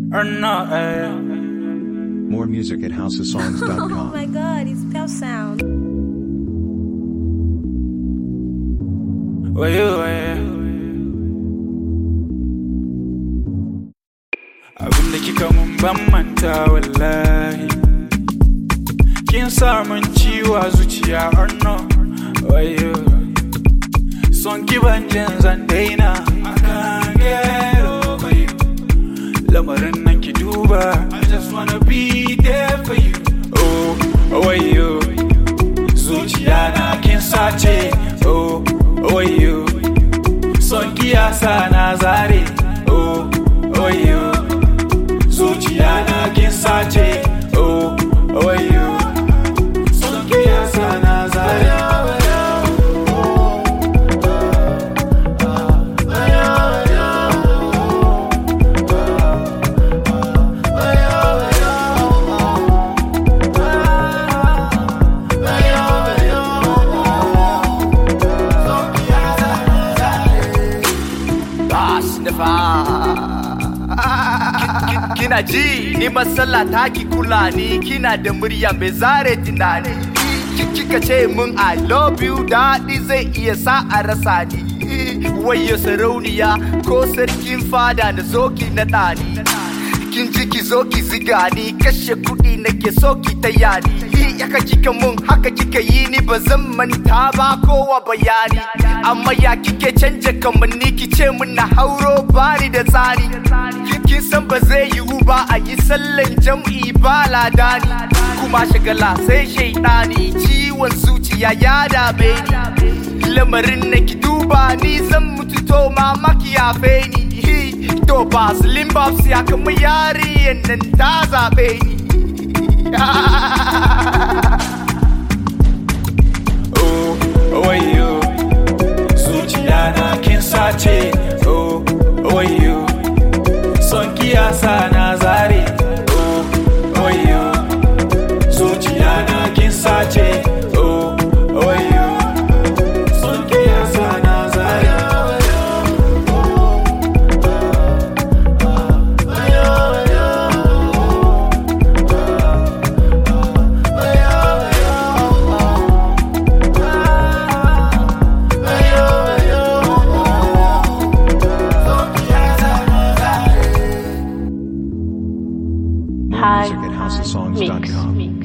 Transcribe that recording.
or not. Eh. More music at Oh houseofsongs.com. my god, it's Pell Sound. Well, you, eh. Abin da kika mun ban manta wallahi Kin sa mun ciwa zuciya or no Wayo Son ki ban jin zan daina I can't get over you Lamarin nan ki duba I just wanna be there for you Oh, wayo Zuciya na kin sace Oh, wayo Son ki ya sa na zare Oh, wayo zuciya na kin sace oh wayo son ki ya sa na zare Bash da fa. Kina ji ni matsala ta ki kula ni kina da murya mai zare tunani. Ki- Kika ce mun I love you daɗi zai iya sa a rasa ni. Wayo sarauniya ko sarkin fada na zo ki na ɗani. Kin ji ki zo ki ziga ni kashe kuɗi nake so ki taya ni. Yaka kika mun haka kika yi ni ba zan manta ba kowa bayani. Amma ya kike canja kamanni ki ce mun na hauro bani da tsari. Kin san ba zai yiwu ba a yi sallan jam'i ba ladani. Kuma shagala sai shaidani ciwon zuciya ya dame ni. Lamarin na ki duba ni zan mutu to mamaki ya ni. To ba slim bobs ya kama yariyan nan ta zaɓe ni. oh wayo zuciya na kin sace oh wayo son ki ya sa na zare oh wayo zuciya na kin sace oh wayo son ki ya sa na zare More Hi. music at houseofsongs.com. Mix.